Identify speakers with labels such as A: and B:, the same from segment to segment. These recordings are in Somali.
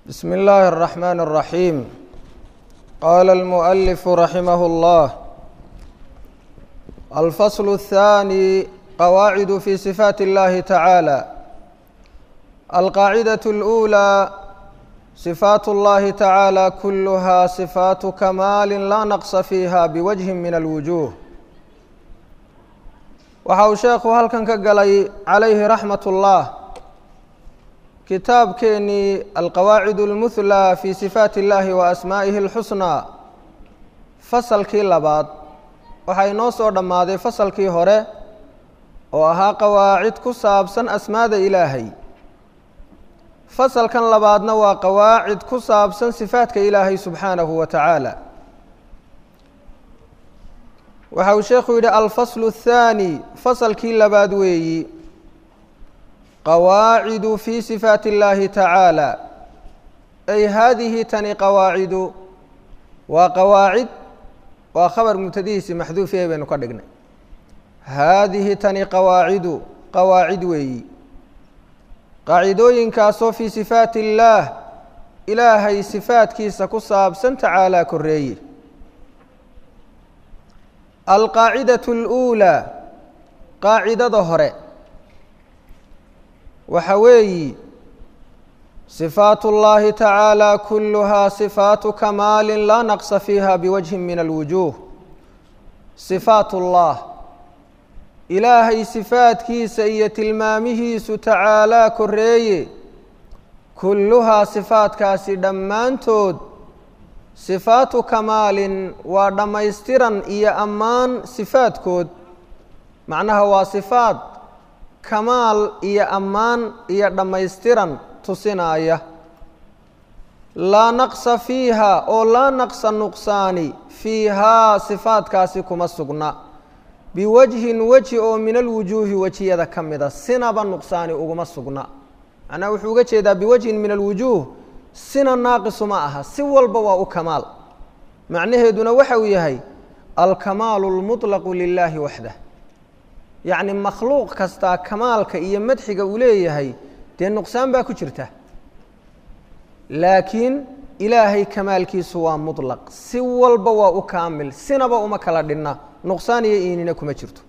A: بسم الله الرحمن الرحيم قال المؤلف رحمه الله الفصل الثاني قواعد في صفات الله تعالى القاعدة الأولى صفات الله تعالى كلها صفات كمال لا نقص فيها بوجه من الوجوه waxa uu sheekhu halkan ka galay calayhi raxmat ullah kitaabkeenii alqawaacid اlmuhlى fi sifaati اllahi wa asmaa'ihi اlxusnaa fasalkii labaad waxaa inoo soo dhammaaday fasalkii hore oo ahaa qawaacid ku saabsan asmaada ilaahay fasalkan labaadna waa qawaacid ku saabsan sifaadka ilaahay subxaanahu wa tacaala waxa uu sheekhu yidhi alfaslu الthaani fasalkii labaad weeyi qawaacidu fi sifaati اllahi tacaala ay haadihi tani qawaacidu waa qawaacid waa khabar mubtadihiisi maxduufiya baynu ka dhignay haadihi tani qawaacidu qawaacid weeyi qaacidooyinkaasoo fii sifaati اllaah ilaahay sifaadkiisa ku saabsan tacaalaa koreeye alqaacidaة اlأuulى qaacidada hore waxa weeyi صifaat اllahi tacaalى kuluhaa صifaatu kamaali laa naqsa fiiha biwajhi min alwujuh صifaat اllah ilaahay sifaadkiisa iyo tilmaamihiisu tacaalaa koreeye kulluhaa sifaadkaasi dhammaantood sifaatu kamaalin waa dhammaystiran iyo ammaan sifaadkood macnaha waa sifaad kamaal iyo ammaan iyo dhammaystiran tusinaaya laa naqsa fiiha oo laa naqsa nuqsaani fiihaa sifaadkaasi kuma sugna biwajhin weji oo min alwujuuhi wejiyada ka mida sinaba nuqsaani uguma sugna macnaha wuxuu uga jeedaa biwajhin min alwujuuh sina naaqisu ma aha si walba waa u kamaal macnaheeduna waxa uu yahay alkamaalu اlmuطlaqu lilaahi waxdah yacni makhluuq kastaa kamaalka iyo madxiga uu leeyahay dee nuqsaan baa ku jirta laakiin ilaahay kamaalkiisu waa muطlaq si walba waa u kaamil sinaba uma kala dhinna nuqsaan iyo iinina kuma jirto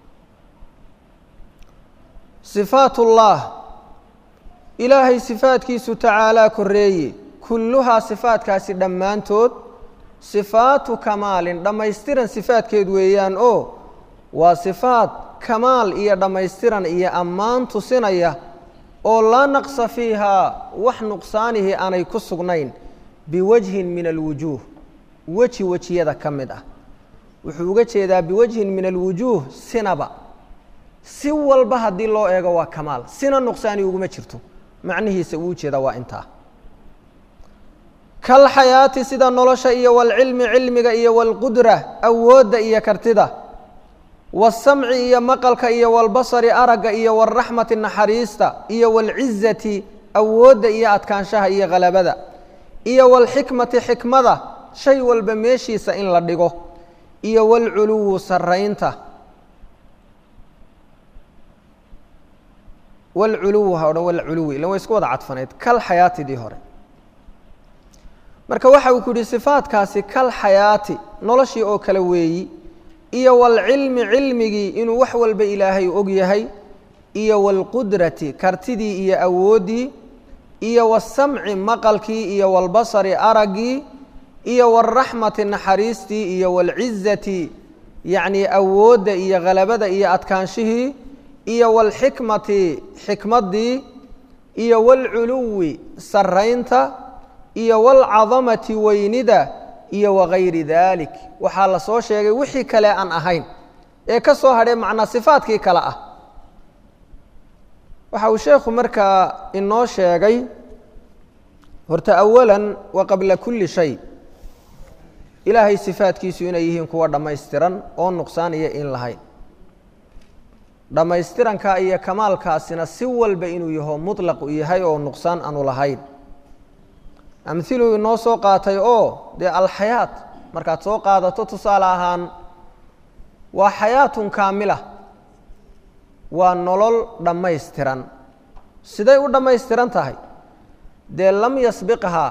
A: صifaat اllah ilaahay sifaadkiisu tacaalaa koreeye kulluhaa sifaadkaasi dhammaantood sifaatu kamaalin dhammaystiran sifaadkeed weeyaan oo waa sifaad kamaal iyo dhammaystiran iyo ammaan tusinaya oo laa naqsa fiihaa wax nuqsaanihii aanay ku sugnayn biwajhin min alwujuuh weji wejiyada ka mid ah wuxuu uga jeedaa biwajhin min alwujuuh sinaba si walba haddii loo eego waa kamaal sina nuqsaani uguma jirto macnihiisa uu ujeeda waa intaa kalxayaati sida nolosha iyo walcilmi cilmiga iyo walqudra awoodda iyo kartida wasamci iyo maqalka iyo walbasari aragga iyo walraxmati naxariista iyo walcizati awoodda iyo adkaanshaha iyo halabada iyo walxikmati xikmada shay walba meeshiisa in la dhigo iyo walculuwu saraynta wlculuw ha odhan walculuwi ilan way isku wada cadfaneyd kal xayaatidii hore marka waxa uu ku yihi sifaadkaasi kal xayaati noloshii oo kale weeyi iyo walcilmi cilmigii inuu wax walba ilaahay og yahay iyo walqudrati kartidii iyo awooddii iyo wasamci maqalkii iyo walbasari araggii iyo walraxmati naxariistii iyo walcizati yacnii awoodda iyo halabada iyo adkaanshihii iyo walxikmati xikmaddii iyo walculuwi saraynta iyo walcadamati weynida iyo wagayri dalik waxaa la soo sheegay wixii kale aan ahayn ee ka soo hadhay macnaa sifaadkii kale ah waxa uu sheekhu markaa inoo sheegay horta awalan wa qabla kulli shay ilaahay sifaadkiisu inay yihiin kuwa dhammaystiran oo nuqsaan iyo in lahayn dhammaystiranka iyo kamaalkaasina si walba inuu yaho muطlaq u yahay oo nuqsaan aanu lahayn amhiluu inoo soo qaatay oo dee alxayaat markaad soo qaadato tusaale ahaan waa xayaatun kaamila waa nolol dhammaystiran siday u dhammaystiran tahay dee lam yasbiqhaa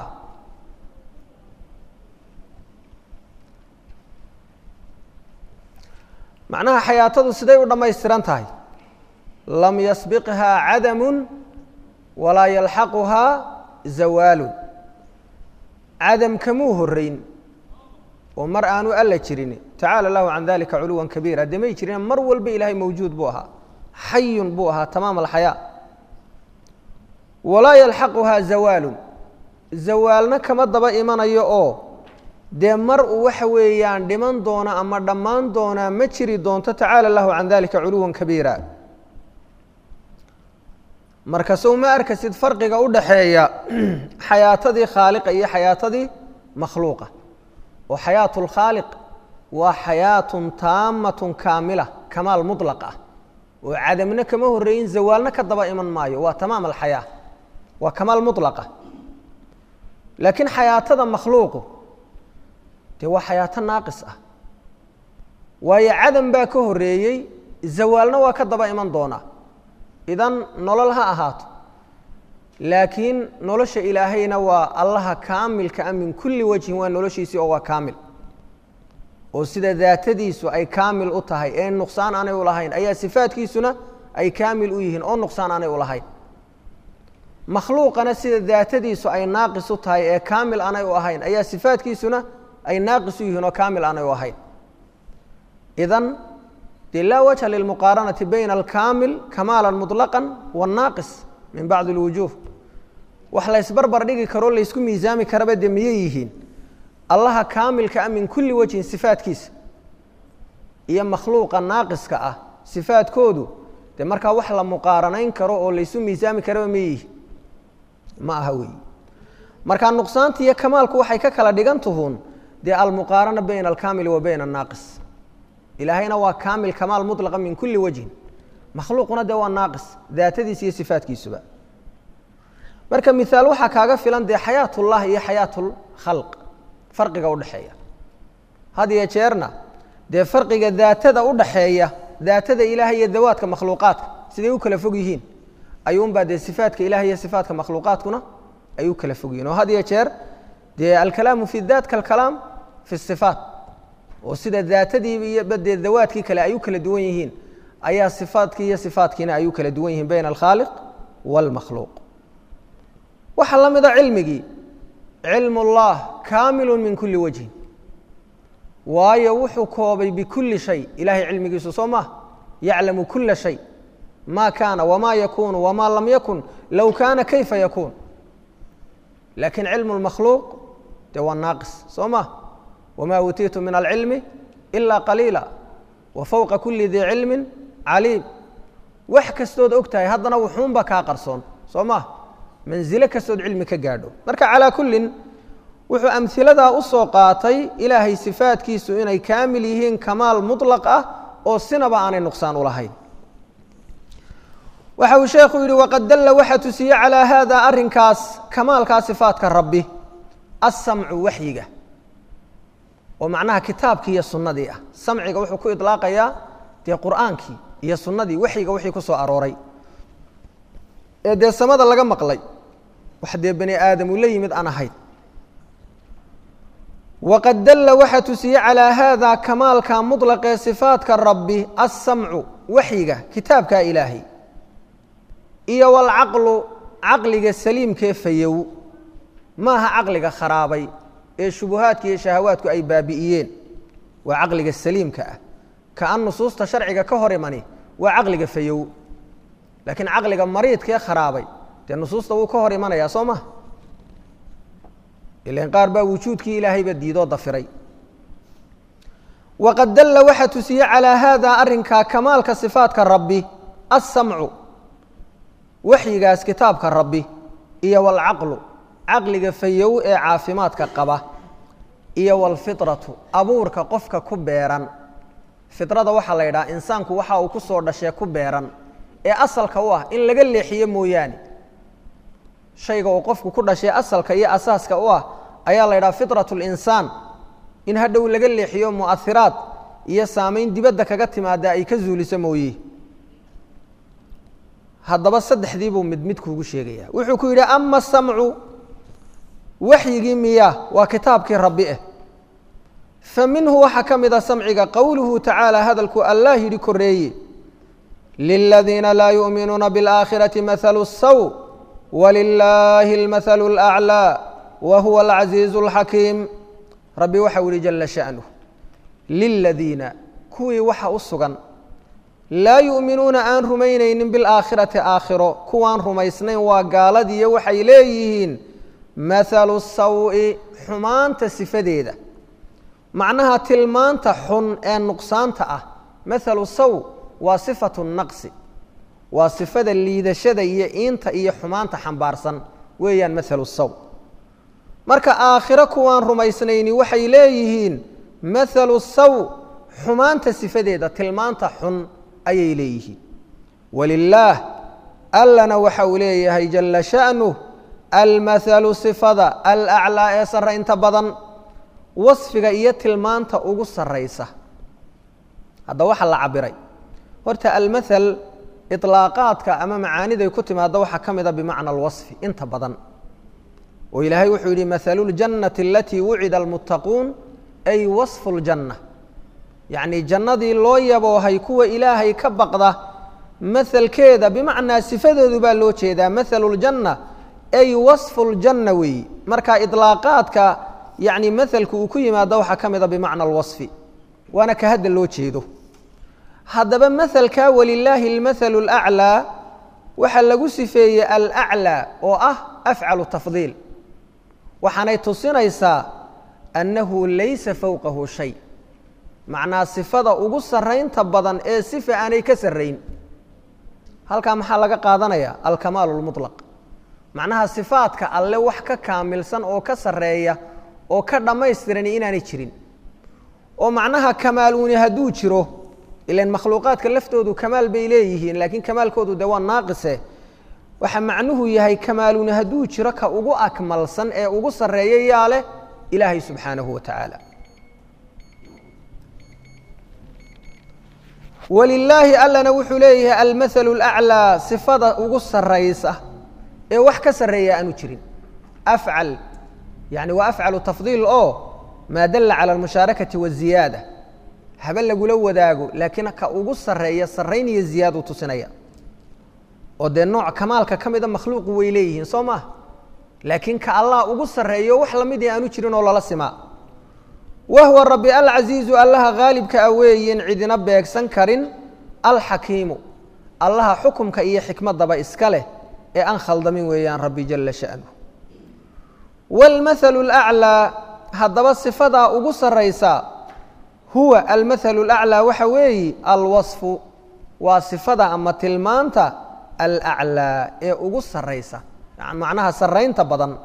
A: macnaha xayaatadu siday u dhammaystiran tahay lam yasbiqhaa cadamu walaa yalxaquhaa zawaalun cadam kamuu horeyn oo mar aanu alla jirin tacaala lahu can dalika culuwan kabiira dee may jirin mar walba ilaahay mawjuud buu ahaa xayun buu ahaa tamaam alxayaa walaa yalxaquhaa zawaalun zawaalna kama daba imanayo oo dee mar uu waxa weeyaan dhiman doona ama dhammaan doonaa ma jiri doonto tacaala lahu can dalika culuwan kabiira marka sow ma arkasid farqiga u dhaxeeya xayaatadii khaaliqa iyo xayaatadii makhluuqa oo xayaatu lkhaaliq waa xayaatun taamatun kaamila kamaal muطlaq ah oo cadamna kama horeeyin zawaalna ka daba iman maayo waa tamaam alxayaa waa kamaal muطlaqa laakiin xayaatada makhluuqu dee waa xayaato naaqis ah waayo cadam baa ka horeeyey zawaalna waa ka daba iman doonaa idan nolol ha ahaato laakiin nolosha ilaahayna waa allaha kaamilka a min kulli wajhin waa noloshiisii oo waa kaamil oo sida daatadiisu ay kaamil u tahay ee nuqsaan aanay u lahayn ayaa sifaadkiisuna ay kaamil u yihiin oo nuqsaan aanay u lahayn makhluuqana sida daatadiisu ay naaqis u tahay ee kaamil aanay u ahayn ayaa sifaadkiisuna ay naaqis u yihiin oo kaamil aanay u ahayn idan dee laa wajha lilmuqaaranati bayna alkaamil kamaala muطlaqa wاnnaaqis min bacdi اlwujuuh wax laysbarbar dhigi karoo laysku miisaami karaba dee miyay yihiin allaha kaamilka ah min kulli wajhin sifaadkiisa iyo makhluuqa naaqiska ah sifaadkoodu dee markaa wax la muqaaranayn karo oo laysu miisaami karaba ma yihiin ma aha weyi markaa nuqsaanta iyo kamaalku waxay ka kala dhigan tuhuun dee almuqaarana bayna alkaamili wa bayna annaaqis ilaahayna waa kaamil kamaal muطlaqa min kulli wajhin makhluuquna dee waa naaqis daatadiisa iyo sifaadkiisuba marka miaal waxaa kaaga filan dee xayaat ullah iyo xayaat lkhalq farqiga udhaxeeya had iyo jeerna dee farqiga daatada udhaxeeya daatada ilahay iyo dawaadka makhluuqaadka siday u kala fog yihiin ayuunbaa dee sifaadka ilahay iyo sifaatka makhluuqaadkuna ay u kala fog yihin oo had iyo jeer dee alkalaamu fi daat kalkalaam fi sifaat oo sida daatadii iyo dee dawaadkii kale ay u kala duwan yihiin ayaa sifaadkii iyo sifaadkiina ay u kala duwan yihiin bayna alkhaaliq wاlmakhluuq waxaa la mida cilmigii cilm اllah kaamilu min kuli wajhin waayo wuxuu koobay bikulli shay ilahay cilmigiisu soo maha yaclamu kula shay ma kaana wma yakunu wma lam yakun low kaana kayfa yakuun lakin cilmu اlmakhluuq dee waa naaqis soo ma wma uutiitu min alcilmi ila qaliila wa fowqa kuli dii cilmi caliim wax kastood og tahay haddana wuxuunba kaa qarsoon soo ma manzilo kastood cilmi ka gaadho marka calaa kullin wuxuu amhiladaa u soo qaatay ilaahay sifaadkiisu inay kaamil yihiin kamaal muطlaq ah oo sinaba aanay nuqsaan u lahayn waxa uu sheekhu yidhi waqad dalla waxaa tusiye calaa haada arrinkaas kamaalkaa sifaadka rabbi asamcu waxyiga oo macnaha kitaabkii iyo sunnadii ah samciga wuxuu ku idlaaqayaa dee qur'aankii iyo sunnadii waxyiga wixii ku soo arooray ee dee samada laga maqlay wax dee bani aadam uu la yimid aan ahayn waqad dalla waxaa tusiye calaa haada kamaalka muطlaqee sifaadka rabbi asamcu waxyiga kitaabkaa ilaahay iyo walcaqlu caqliga saliimkee fayow maaha caqliga kharaabay ee shubuhaadka iyo shahawaadku ay baabi'iyeen waa caqliga saliimka ah kaan nusuusta sharciga ka hor imani waa caqliga fayow laakiin caqliga mariidkaee kharaabay dee nusuusta wuu ka hor imanayaa soo maha ilan qaar baa wujuudkii ilaahayba diidoo dafiray waqad dalla waxaa tusiye calaa haada arrinkaa kamaalka sifaadka rabbi assamcu waxyigaas kitaabka rabbi iyo walcaqlu caqliga fayow ee caafimaadka qaba iyo walfitratu abuurka qofka ku beeran fitrada waxaa la yidhaha insaanku waxa uu ku soo dhashee ku beeran ee asalka u ah in laga leexiyo mooyaane shayga uu qofku ku dhashay asalka iyo asaaska u ah ayaa la yidhaha fitratu linsaan in hadhow laga leexiyo mu'ahiraad iyo saamayn dibadda kaga timaada ay ka zuuliso mooye haddaba saddexdii buu mid mid kuugu sheegaya wuxuu ku yidhi ama samcu waxyigii miya waa kitaabkii rabbi eh fa minhu waxaa ka mid a samciga qowluhu tacaala hadalku allah yidhi koreeye liladiina laa yu'minuuna biاlaakhirati mahalu saw walilaahi اlmahalu اlأclىa wa huwa alcaziizu اlxakiim rabbi waxau yihi jala sha'nuh liladiina kuwii waxa u sugan laa yu'minuuna aan rumaynaynin bilaakhirati aakhiro kuwaan rumaysnayn waa gaaladiiyo waxay leeyihiin mahalu sawi xumaanta sifadeeda macnaha tilmaanta xun ee nuqsaanta ah mahalu saw waa sifatu naqsi waa sifada liidashada iyo iinta iyo xumaanta xambaarsan weeyaan mahalu saw marka aakhiro kuwaan rumaysnayni waxay leeyihiin mahalu saw xumaanta sifadeeda tilmaanta xun ayay leeyihiin walilaah allana waxa uu leeyahay jala sha'nuh almahalu sifada alaclaa ee sarraynta badan wasfiga iyo tilmaanta ugu sarraysa hadda waxaa la cabiray horta almathal iطlaaqaadka ama macaaniday ku timaadda waxaa ka mida bimacna alwasfi inta badan oo ilaahay wuxuu yidhi mahalu ljannati alatii wucida almuttaquun ay wasfu ljanna yacnii jannadii loo yaboohay kuwa ilaahay ka baqda mahalkeeda bimacnaa sifadoodu baa loo jeedaa mahalu ljanna ay wasfu ljanna weeyi marka iطlaaqaadka yacni mahalku uu ku yimaado waxaa ka mida bimacna alwasfi waana ka hadda loo jeedo haddaba mahalka walilaahi almathalu alaclaa waxaa lagu sifeeyey alaclaa oo ah afcalu tafdiil waxaanay tusinaysaa annahu laysa fowqahu shay macnaa sifada ugu sarraynta badan ee sifa aanay ka sarrayn halkaa maxaa laga qaadanayaa alkamaalu lmuطlaq macnaha sifaadka alle wax ka kaamilsan oo ka sarreeya oo ka dhammaystirani inaanay jirin oo macnaha kamaaluuni hadduu jiro ilan makhluuqaadka laftoodu kamaal bay leeyihiin laakiin kamaalkoodu dee waa naaqise waxa macnuhu yahay kamaaluuni hadduu jiro ka ugu akmalsan ee ugu sarreeya yaa leh ilaahay subxaanahu wa tacaala walilaahi allana wuxuu leeyahay almathalu alaclaa sifada ugu sarraysa ee wax ka sarreeya aanu jirin afcal yani waa afcalu tafdiil oo maa dalla cala almushaarakati waziyaada haba lagula wadaago laakiin ka ugu sarreeya sarrayn iyo ziyaaduu tusinaya oo dee nooc kamaalka ka mida makhluuqu way leeyihiin soo maah laakiin ka allah ugu sarreeyo wax lamid aanu jirin oo lala simaa wa huwa rabbi alcasiizu allaha haalibka a weeyin cidina beegsan karin alxakiimu allaha xukumka iyo xikmadaba iska leh ee aan khaldamin weeyaan rabbi jala sha'nu wاlmathalu اlأclىa haddaba sifadaa ugu sarraysa huwa almathalu اlأclىa waxa weeyi alwaصfu waa sifada ama tilmaanta alأclىa ee ugu sarraysa macnaha sarraynta badan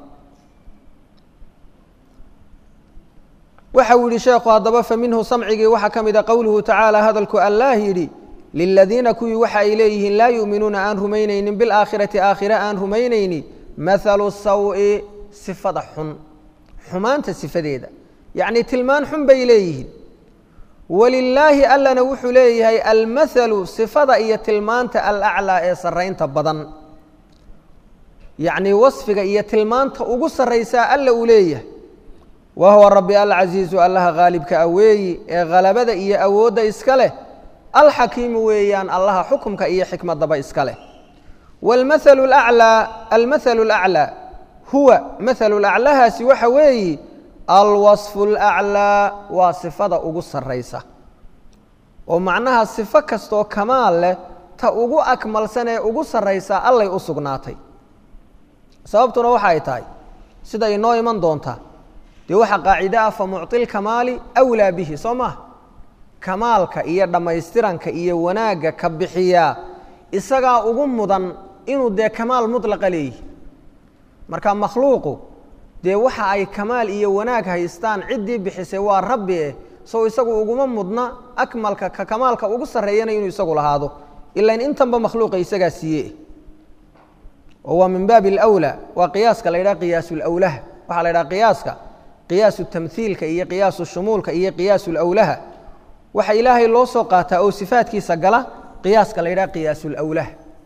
A: waxa uu yihi sheekhu haddaba faminhu samcigii waxaa ka mida qowluhu tacaala hadalku allah yidhi liladiina kuwii waxa ay leeyihiin laa yu'minuuna aan rumaynaynin bilaakhirati aakhire aan rumaynayni mathalu sawi sifada xun xumaanta sifadeeda yacnii tilmaan xun bay leeyihiin walilaahi allana wuxuu leeyahay almathalu sifada iyo tilmaanta alaclaa ee sarraynta badan yacnii wasfiga iyo tilmaanta ugu sarraysaa alla uu leeyahay wa huwa rabbi alcasiizu allaha haalibka aweeyi ee halabada iyo awoodda iska leh alxakiimu weeyaan allaha xukumka iyo xikmadaba iska leh wاlmathalu اlأclىa almathalu اlأclىa huwa mathalu laclahaasi waxa weeyi alwaصfu اlأclىa waa sifada ugu sarraysa oo macnaha sifo kastoo kamaal leh ta ugu akmalsan ee ugu sarraysa allay u sugnaatay sababtuna waxa ay tahay sida inoo iman doontaa dee waxaa qaacide ah famucطi lkamaali أwlaa bihi soo maha kamaalka iyo dhammaystiranka iyo wanaagga ka bixiyaa isagaa ugu mudan inuu dee kamaal muطlaqa leeyihi marka makhluuqu dee waxa ay kamaal iyo wanaag haystaan ciddii bixisay waa rabbi eh sow isagu uguma mudna akmalka ka kamaalka ugu sarreeyana inuu isagu lahaado ilan intanba makhluuqa isagaa siiye oo waa min baabi اlأwlى waa qiyaaska la yidhaha qiyaas اlawlaha waxaa la yidhaha qiyaaska qiyaasu tamhiilka iyo qiyaasu shumuulka iyo qiyaasu lawlaha waxa ilaahay loo soo qaataa oo sifaadkiisa gala qiyaaska la yidhaha qiyaasulawlaha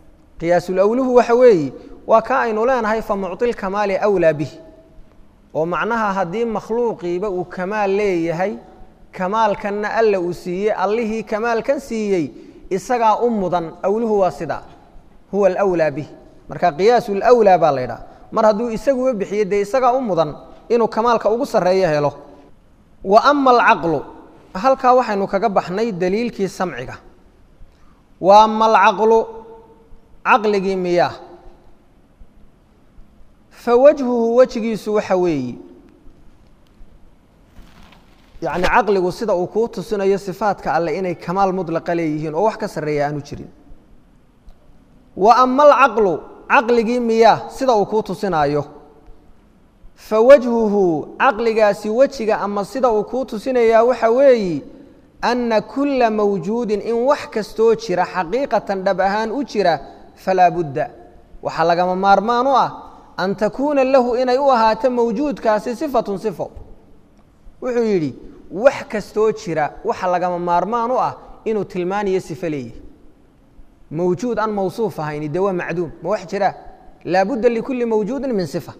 A: qiyaasulawluhu waxa weeye waa ka aynu leenahay fa mucطi lkamaali awlaa bih oo macnaha haddii makhluuqiiba uu kamaal leeyahay kamaalkanna alla uu siiyey allihii kamaalkan siiyey isagaa u mudan awluhu waa sidaa huwa alawlaa bih marka qiyaasu lwlaa baa la ydhaha mar hadduu isaguba bixiyo dee isagaa u mudan inuu kamaalka ugu sarreeyo helo wa ama alcaqlu halkaa waxaynu kaga baxnay daliilkii samciga wa ama alcaqlu caqligii miyaa fa wajhuhu wejigiisu waxa weeyi yacni caqligu sida uu kuu tusinayo sifaadka alle inay kamaal mudlaqa leeyihiin oo wax ka sarreeya aanu jirin wa ama alcaqlu caqligii miyaa sida uu kuu tusinaayo fa wajhuhu caqligaasi wejiga ama sida uu kuu tusinayaa waxa weeyi anna kulla mawjuudin in wax kastoo jira xaqiiqatan dhab ahaan u jira falaa budda waxaa lagama maarmaan u ah an takuuna lahu inay u ahaato mawjuudkaasi sifatun sifo wuxuu yidhi wax kastoo jira waxa lagama maarmaan u ah inuu tilmaaniyo sifo leeyahy mawjuud aan mawsuuf ahayni de waa macduum ma wax jira laabudda likulli mawjuudin min sifa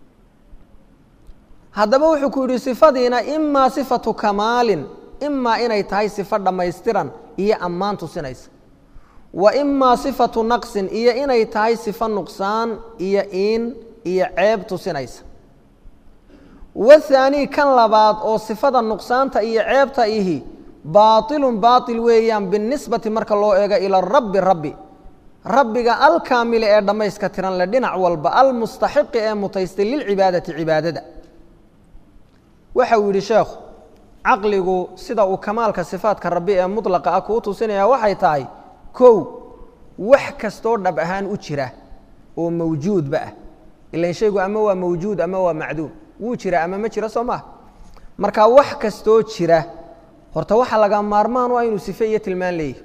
A: haddaba wuxuu ku yidhi sifadiina imaa sifatu kamaalin imaa inay tahay sifo dhammaystiran iyo ammaan tusinaysa wa imaa sifatu naqsin iyo inay tahay sifo nuqsaan iyo iin iyo ceeb tusinaysa wathaanii kan labaad oo sifada nuqsaanta iyo ceebta ihi baailun baail weeyaan binisbati marka loo eego ila rabbi rabbi rabbiga alkaamile ee dhammayska tiran le dhinac walba almustaxiqi ee mutaystay lilcibaadati cibaadada waxa uu yidhi sheekhu caqligu sida uu kamaalka sifaadka rabbi ee mudlaqa ah kuu tusinaya waxay tahay kow wax kastoo dhab ahaan u jira oo mawjuudba ah ilan shaygu ama waa mawjuud ama waa macduum wuu jira ama ma jiro soo maha marka wax kastoo jira horta waxaa laga maarmaan u ah inuu sife iyo tilmaan leeyahy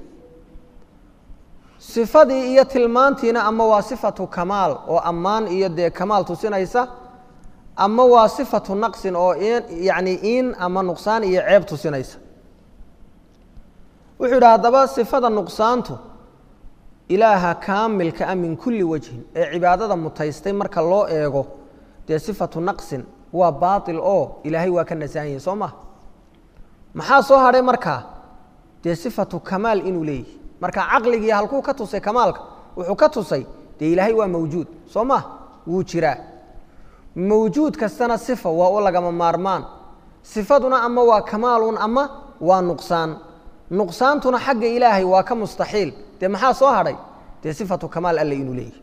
A: sifadii iyo tilmaantiina ama waa sifatu kamaal oo ammaan iyo dee kamaal tusinaysa ama waa sifatu naqsin oo yacni iin ama nuqsaan iyo ceeb tusinaysa wuxuu yidhi haddaba sifada nuqsaantu ilaaha kaamilka ah min kulli wajhin ee cibaadada mutaystay marka loo eego dee sifatu naqsin waa baatil oo ilaahay waa ka nasahan yahi soo maha maxaa soo hadhay markaa dee sifatu kamaal inuu leeyahy marka caqligii halkuu ka tusay kamaalka wuxuu ka tusay dee ilaahay waa mawjuud soo mah wuu jiraa mawjuud kastana sifa waa u lagama maarmaan sifaduna ama waa kamaalun ama waa nuqsaan nuqsaantuna xagga ilaahay waa ka mustaxiil dee maxaa soo hadhay dee sifatu kamaal alle inuu leeyahy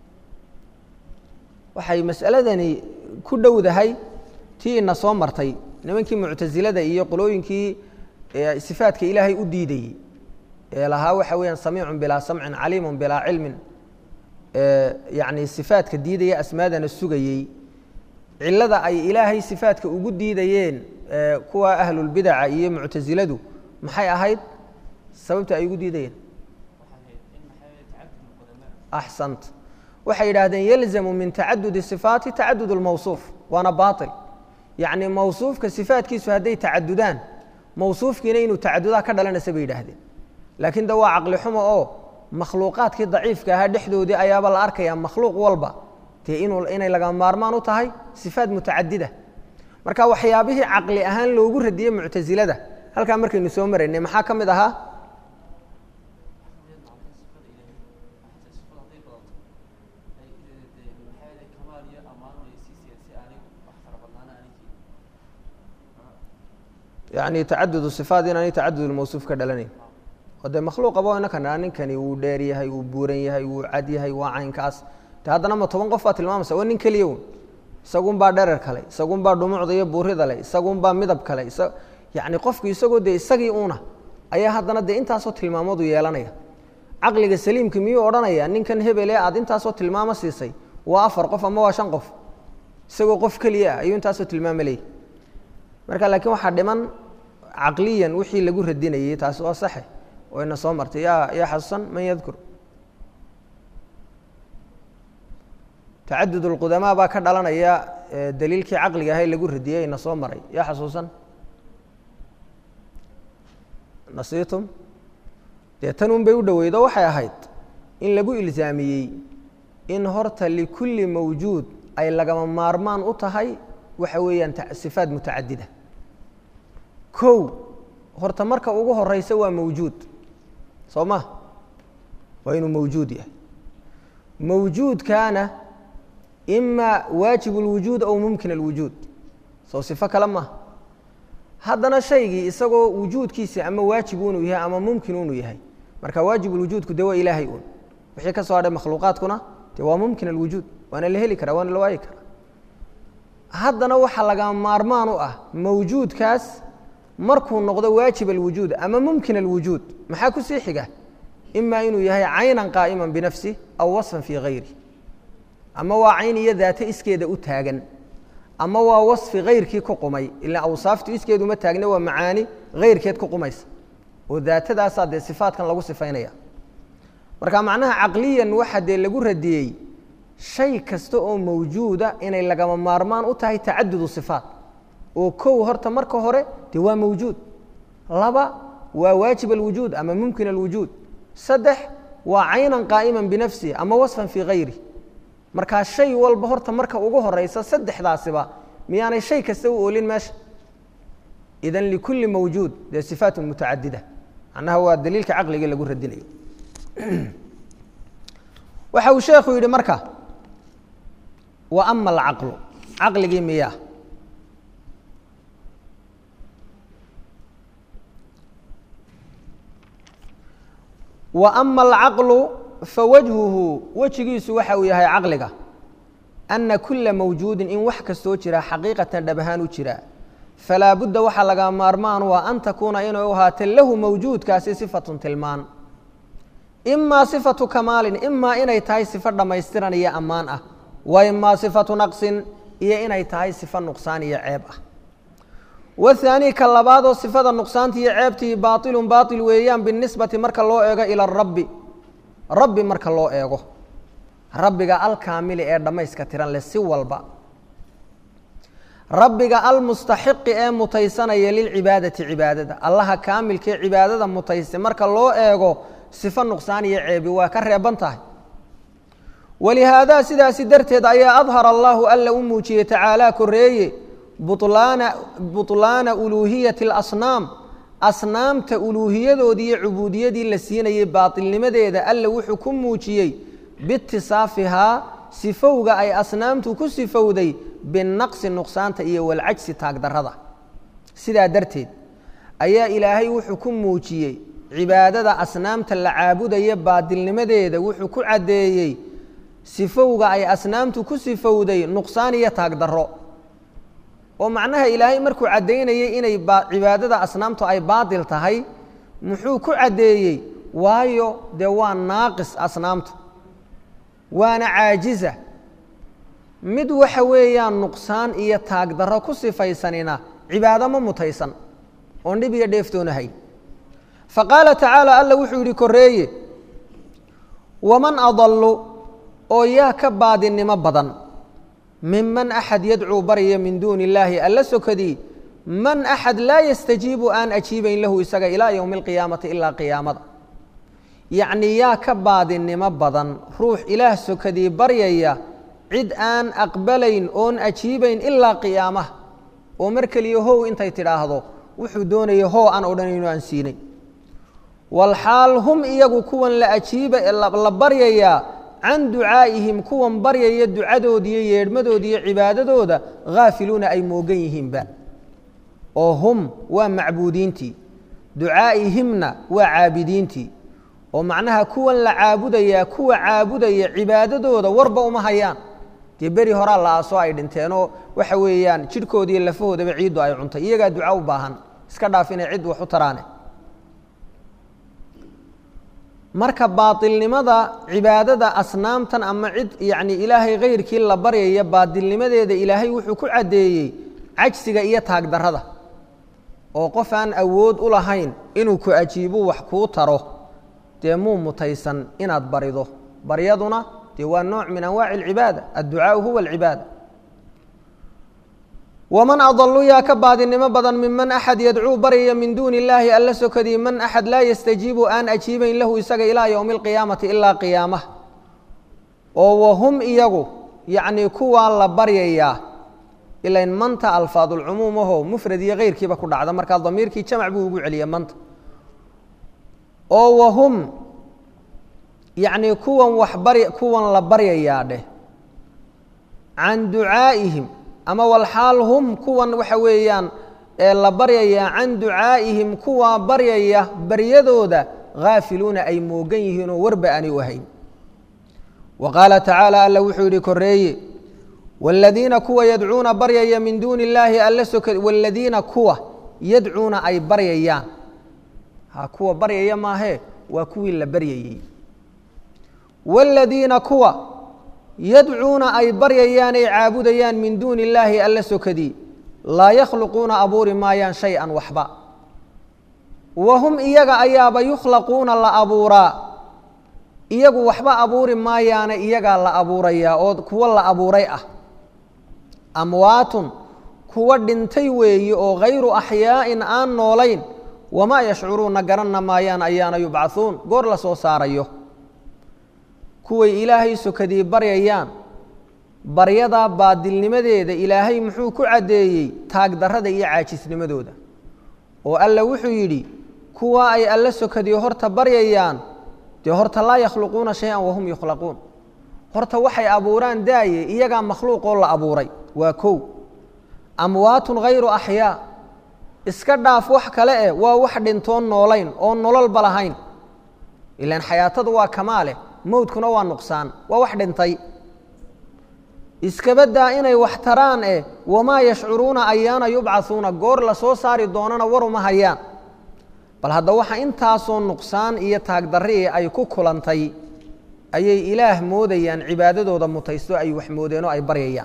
A: waxay mas'aladani ku dhowdahay tii ina soo martay nimankii muctasilada iyo qolooyinkii sifaadka ilaahay u diidayey ee lahaa waxa weeyaan samiicun bilaa samcin caliimun bilaa cilmin yacni sifaadka diidaya asmaadana sugayey cilada ay ilaahay sifaadka ugu diidayeen kuwa ahlulbidaca iyo muctasiladu maxay ahayd sababta ay ugu diidayeen axsant waxay yidhaahdeen yalzamu min tacadudi sifaati tacadud اlmawsuuf waana baail yacni mawsuufka sifaadkiisu hadday tacadudaan mawsuufkiina inuu tacadudaa ka dhalanaysa bay yidhaahdeen laakiin de waa caqli xumo oo makhluuqaadkii daciifka ahaa dhexdoodii ayaaba la arkaya makhluuq walba dee inuu inay laga maarmaan u tahay sifaad mutacadida marka waxyaabihii caqli ahaan loogu radiyey muctasilada halkaa markaynu soo maraynay maxaa ka mid ahaa yani tacadud sifaat inaanay tacadud mawsuuf ka dhalanayn oo dee makhluuqaba inaka ninkani wuu dheer yahay wuu buuran yahay wuu cad yahay waa caynkaas de haddana ma toban qof baa tilmaamaysa waa nin keliya un isagun baa dherer kale isagun baa dhumucda iyo buurida le isagun baa midab kale yani qofku isagoo dee isagii una ayaa haddana dee intaasoo tilmaamoodu yeelanaya caqliga saliimka miyuu odhanaya ninkan hebele aad intaasoo tilmaamo siisay waa afar qof ama waa shan qof isagoo qof keliya ah ayuu intaasoo tilmaamo leeyay marka laakiin waxaa dhiman caqliyan wixii lagu radinayey taasi waa saxe oo ina soo martay yaa yaa xasuusan man yadkur tacadud اlqudamaa baa ka dhalanaya daliilkii caqliga ahay lagu radiyey ina soo maray yaa xasuusan nasiitum dee tan un bay u dhoweydo waxay ahayd in lagu ilzaamiyey in horta likulli mawjuud ay lagama maarmaan u tahay waxa weeyaan sifaat mutacadida kow horta marka ugu horeysa waa mawjuud soo ma waa inuu mawjuud yahay mawjuudkaana ima waajib اlwujuud aw mumkin اlwujuud soo sifo kale maaha haddana shaygii isagoo wujuudkiisa ama waajib unuu yahay ama mumkin unuu yahay marka waajib اlwujuudku de waa ilaahay un wixii ka soo hadhay makhluuqaadkuna de waa mumkin alwujuud waana la heli karaa waana la waayi karaa haddana waxaa lagama maarmaan u ah mawjuudkaas markuu noqdo waajib alwujuud ama mumkin alwujuud maxaa kusii xiga ima inuu yahay caynan qaa'ima binafsih aw wasfan fii hayri ama waa cayn iyo daate iskeeda u taagan ama waa wasfi hayrkii ku qumay ila awsaaftu iskeedu ma taagna waa macaani hayrkeed ku qumaysa oo daatadaasaa dee sifaatkan lagu sifaynaya marka macnaha caqliyan waxa dee lagu radiyey shay kasta oo mawjuuda inay lagama maarmaan u tahay tacadudu sifaat oo kow horta marka hore dee waa mawjuud laba waa waajib alwujuud ama mumkin alwujuud saddex waa caynan qaa'iman binafsihi ama wasfan fii hayri markaa shay walba horta marka ugu horeysa saddexdaasiba miyaanay shay kasta u oolin meesha idan likulli mawjuud dee sifaatun mutacadida macnaha waa daliilka caqliga lagu radinayo waxa uu sheekhu yidhi marka wa ama alcaqlu caqligii miyaa wa ama alcaqlu fawajhuhu wejigiisu waxa uu yahay caqliga ana kula mawjuudin in wax kastoo jira xaqiiqatan dhab ahaan u jira falaa budda waxaa laga maarmaan waa an takuuna inay u ahaatee lahu mawjuudkaasi sifatun tilmaan imaa sifatu kamaalin imaa inay tahay sifo dhammaystiran iyo ammaan ah wa imaa sifatu naqsin iyo inay tahay sifo nuqsaan iyo ceeb ah wahaanii ka labaadoo sifada nuqsaanta iyo ceebtii baailun baail weeyaan binisbati marka loo eego ila rabbi rabbi marka loo eego rabbiga alkaamili ee dhammayska tiran leh si walba rabbiga almustaxiqi ee mutaysanaya lilcibaadati cibaadada allaha kaamilkaee cibaadada mutaysta marka loo eego sifo nuqsaan iyo ceebi waa ka reeban tahay walihaadaa sidaasi darteed ayaa adhara allahu alla u muujiyey tacaalaa koreeye bulaana buطlaana uluuhiyati اlasnaam asnaamta uluuhiyadoodii iyo cubuudiyadii la siinayey baatilnimadeeda alla wuxuu ku muujiyey biitisaafihaa sifowga ay asnaamtu ku sifowday binaqsi nuqsaanta iyo walcajsi taagdarrada sidaa darteed ayaa ilaahay wuxuu ku muujiyey cibaadada asnaamta la caabudaya baadilnimadeeda wuxuu ku caddeeyey sifowga ay asnaamtu ku sifowday nuqsaan iyo taagdarro oo macnaha ilaahay markuu caddaynayay inay cibaadada asnaamtu ay baadil tahay muxuu ku caddeeyey waayo dee waa naaqis asnaamtu waana caajiza mid waxa weeyaan nuqsaan iyo taagdarro ku sifaysanina cibaado ma mutaysan oon dhib iyo dheeftoonahayn fa qaala tacaala alla wuxuu yidhi koreeye waman adallu oo yaa ka baadinimo badan minman axad yadcuu baryaya min duuni illaahi alla sokadii man axad laa yastajiibu aan ajiibayn lahu isaga ilaa yowmi alqiyaamati ilaa qiyaamada yacnii yaa ka baadinimo badan ruux ilaah sokadii baryaya cid aan aqbalayn oon ajiibayn ilaa qiyaamaha oo mar keliya how intay tidhaahdo wuxuu doonaya hoo aan odhanayno aan siinay walxaal hum iyagu kuwan la ajiiba la baryayaa can ducaa'ihim kuwan baryaya ducadoodiiyo yeedhmadoodiiyo cibaadadooda haafiluuna ay moogan yihiinba oo hum waa macbuudiintii ducaa'ihimna waa caabidiintii oo macnaha kuwan la caabudayaa kuwa caabudaya cibaadadooda warba uma hayaan dee beri horaa la aasoo ay dhinteenoo waxa weeyaan jidhkooda iyo lafahoodaba ciiddu ay cuntay iyagaa duca u baahan iska dhaaf inay cid wax u taraane marka baatilnimada cibaadada asnaamtan ama cid yacni ilaahay kayrkii la baryaya baatilnimadeeda ilaahay wuxuu ku caddeeyey cajsiga iyo taagdarrada oo qof aan awood u lahayn inuu ku ajiibu wax kuu taro dee muu mutaysan inaad barido baryaduna dee waa nooc min anwaaci alcibaada adducaau huwa alcibaada waman adalu yaa ka baadinimo badan minman axad yadcuu baryaya min duuni illaahi alla sokadii man axad laa yastajiibu aan ajiibayn lahu isaga ilaa yowmi alqiyaamati ilaa qiyaamah oo wahum iyagu yacnii kuwaa la baryayaa ilain manta alfaadulcumuum aho mufrad iyo keyrkiiba ku dhacda markaa damiirkii jamac buu ugu celiya manta oo wahum yacnii kuwan wax bary kuwan la baryayaa dheh can ducaa'ihim ama walxaal hum kuwan waxa weeyaan ee la baryayaa can ducaa'ihim kuwaa baryaya baryadooda haafiluuna ay moogan yihiin oo warba aanay u ahayn wa qaala tacaala alla wuxuu yidhi koreeye waaladiina kuwa yadcuuna baryaya min duuni illaahi alla soka waaladiina kuwa yadcuuna ay baryayaan ha kuwa baryaya maahee waa kuwii la baryayey waaladiina kuwa yadcuuna ay baryayaan ay caabudayaan min duuni illaahi alla sokadii laa yakhluquuna abuuri maayaan shay-an waxba wa hum iyaga ayaaba yukhlaquuna la abuuraa iyagu waxba abuuri maayaane iyagaa la abuurayaa oo kuwo la abuuray ah amwaatun kuwa dhintay weeye oo hayru axyaa'in aan noolayn wamaa yashcuruuna garanna maayaan ayaana yubcahuun goor la soo saarayo kuway ilaahay sokadii baryayaan baryadaa baadilnimadeeda ilaahay muxuu ku caddeeyey taagdarrada iyo caajisnimadooda oo alla wuxuu yidhi kuwa ay alla sokadii horta baryayaan dee horta laa yakhluquuna shay-an wahum yukhlaquun horta waxay abuuraan daaye iyagaa makhluuqoo la abuuray waa kow amwaatun hayru axyaa iska dhaaf wax kale eh waa wax dhintoon noolayn oon nololba lahayn ilaan xayaatadu waa kamaale mowdkuna waa nuqsaan waa wax dhintay iskabadaa inay wax taraan eh wamaa yashcuruuna ayaana yubcahuuna goor la soo saari doonana waruma hayaan bal hadda waxa intaasoo nuqsaan iyo taagdarri ay ku kulantay ayay ilaah moodayaan cibaadadooda mutaysto ay wax moodeen oo ay baryayaan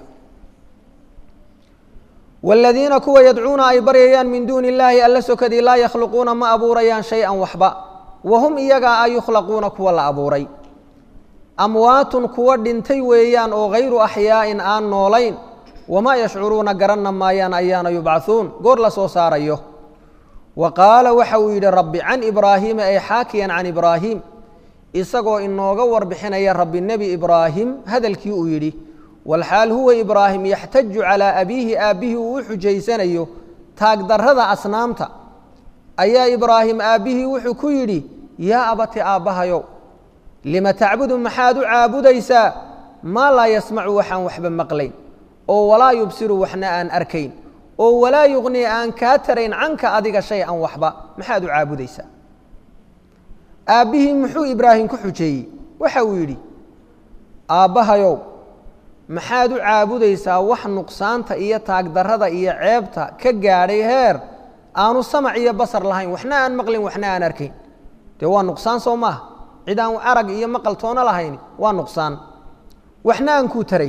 A: waaladiina kuwa yadcuuna ay baryayaan min duuni illaahi alla sokadii laa yakhluquuna ma abuurayaan shay-an waxba wahum iyagaa a yukhlaquuna kuwa la abuuray amwaatun kuwa dhintay weeyaan oo hayru axyaa'in aan noolayn wamaa yashcuruuna garanna maayaan ayaana yubcahuun goor la soo saarayo wa qaala waxa uu yidhi rabbi can ibraahiima ay xaakiyan can ibraahiim isagoo inooga warbixinaya rabbi nebi ibraahim hadalkii uu yidhi walxaal huwa ibraahim yaxtaju calaa abiihi aabbihii uu u xujaysanayo taagdarrada asnaamta ayaa ibraahim aabbihii wuxuu ku yidhi yaa abati aabbahayow lima tacbudu maxaad u caabudaysaa maa laa yasmacu waxaan waxba maqlayn oo walaa yubsiru waxna aan arkayn oo walaa yuqnii aan kaa tarayn canka adiga shay an waxba maxaad u caabudaysaa aabbihii muxuu ibraahim ku xujeeyey waxa uu yidhi aabbahayow maxaad u caabudaysaa wax nuqsaanta iyo taagdarrada iyo ceebta ka gaadhay heer aanu samac iyo basar lahayn waxna aan maqlin waxna aan arkayn dee waa nuqsaan soo maaha cid aan arag iyo maqal toona lahayn waa nuqsaan waxna aan kuu tarayn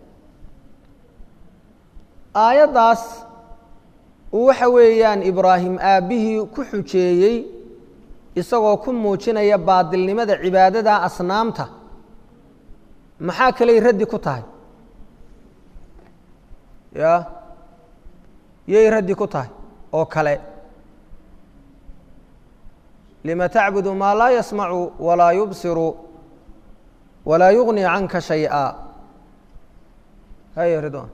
A: aayaddaas waxa weeyaan ibraahim aabbihii ku xujeeyey isagoo ku muujinaya baadilnimada cibaadada asnaamta maxaa kaley raddi ku tahay ya yay raddi ku tahay oo kale lima tacbudu maa laa yasmacu walaa yubsiru walaa yugni canka shayئa haya ridwan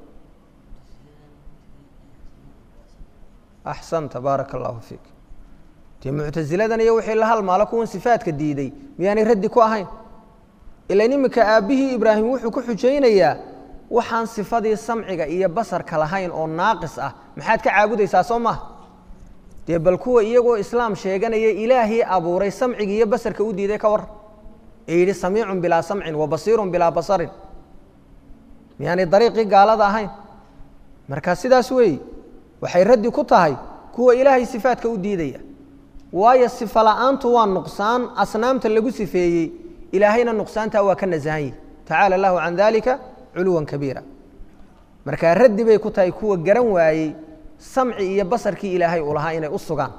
A: axsanta baaraka allahu fiik dee muctasiladan iyo wixii la halmaalo kuwan sifaadka diiday miyaanay raddi ku ahayn ilan iminka aabbihii ibraahim wuxuu ku xujaynayaa waxaan sifadii samciga iyo basarka lahayn oo naaqis ah maxaad ka caabudaysaa soo maha dee bal kuwa iyagoo islaam sheeganaya ilaahii abuuray samciga iyo basarka u diiday ka war ee yidhi samiicun bilaa samcin wa basiirun bilaa basarin miyaanay dariiqii gaalada ahayn marka sidaas weeye waxay raddi ku tahay kuwa ilaahay sifaadka u diidaya waayo sifa la'aantu waa nuqsaan asnaamta lagu sifeeyey ilaahayna nuqsaantaa waa ka nasahan yihi tacaala allahu can dalika culuwan kabiira markaa raddi bay ku tahay kuwa garan waayey samci iyo basarkii ilaahay uu lahaa inay u sugaan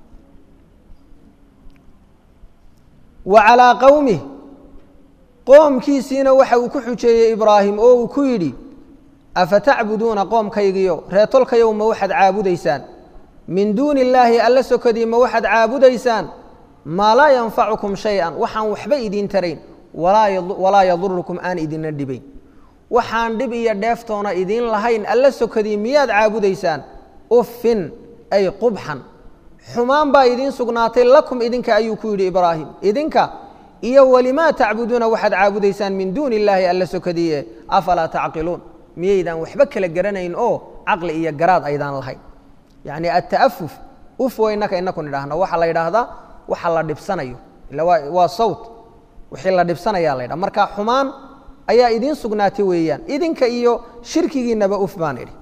A: wa calaa qowmih qoomkiisiina waxa uu ku xujeeyey ibraahim oo uu ku yidhi afatacbuduuna qoomkaygiyo reetolkayow ma waxaad caabudaysaan min duuni illaahi alla sokadii ma waxaad caabudaysaan maa laa yanfacukum shay-an waxaan waxba idiin tarayn walaa yadurukum aan idinna dhibayn waxaan dhib iyo dheeftoona idiin lahayn alla sokadii miyaad caabudaysaan uffin ay qubxan xumaan baa idiin sugnaatay lakum idinka ayuu ku yidhi ibraahim idinka iyo walimaa tacbuduuna waxaad caabudaysaan min duuni illaahi alla sokadiie afalaa tacqiluun miyaydaan waxba kala garanayn oo caqli iyo garaad aydaan lahayn yacni ata'afuf uf wa innaka inaku nidhaahno waxaa la yidhaahdaa waxa la dhibsanayo ila waa waa sawt wixii la dhibsanayaa la ydhaha marka xumaan ayaa idiin sugnaatay weeyaan idinka iyo shirkigiinaba uf baan idhi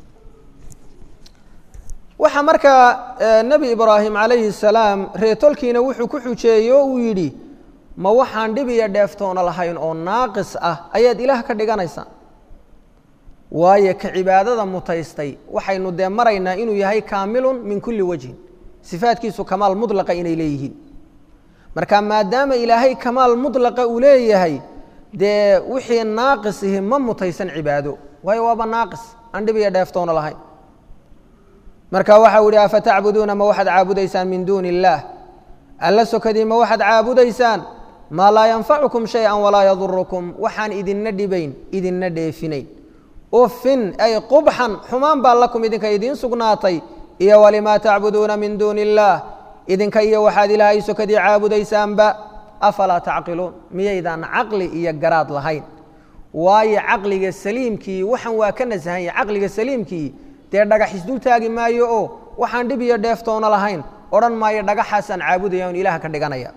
A: waxaa markaa nebi ibraahim calayhi الsalaam reetolkiina wuxuu ku xujeeyey oo uu yidhi ma waxaan dhib iyo dheeftoona lahayn oo naaqis ah ayaad ilaah ka dhiganaysaan waayo ka cibaadada mutaystay waxaynu dee maraynaa inuu yahay kaamilun min kulli wajhin sifaadkiisu kamaal mudlaqa inay leeyihiin marka maadaama ilaahay kamaal mudlaqa uu leeyahay dee wixii naaqisihi ma mutaysan cibaado waayo waaba naaqis aan dhib iyo dheeftoona lahayn marka waxau ihi afatacbuduuna ma waxaad caabudaysaan min duuni illaah alla sokadii ma waxaad caabudaysaan maa laa yanfacukum shay-an walaa yadurukum waxaan idinna dhibayn idinna dheefinayn uffin ay qubxan xumaan baa lakum idinka idiin sugnaatay iyo walimaa tacbuduuna min duuni illaah idinka iyo waxaad ilaahay sokadii caabudaysaanba afalaa tacqiluun miyaydaan caqli iyo garaad lahayn waayo caqliga saliimkii waxan waa ka nasahan yahay caqliga saliimkii dee dhagax isdul taagi maayo oo waxaan dhib iyo dheeftoona lahayn odhan maayo dhagaxaasaan caabudaya on ilaah ka dhiganaya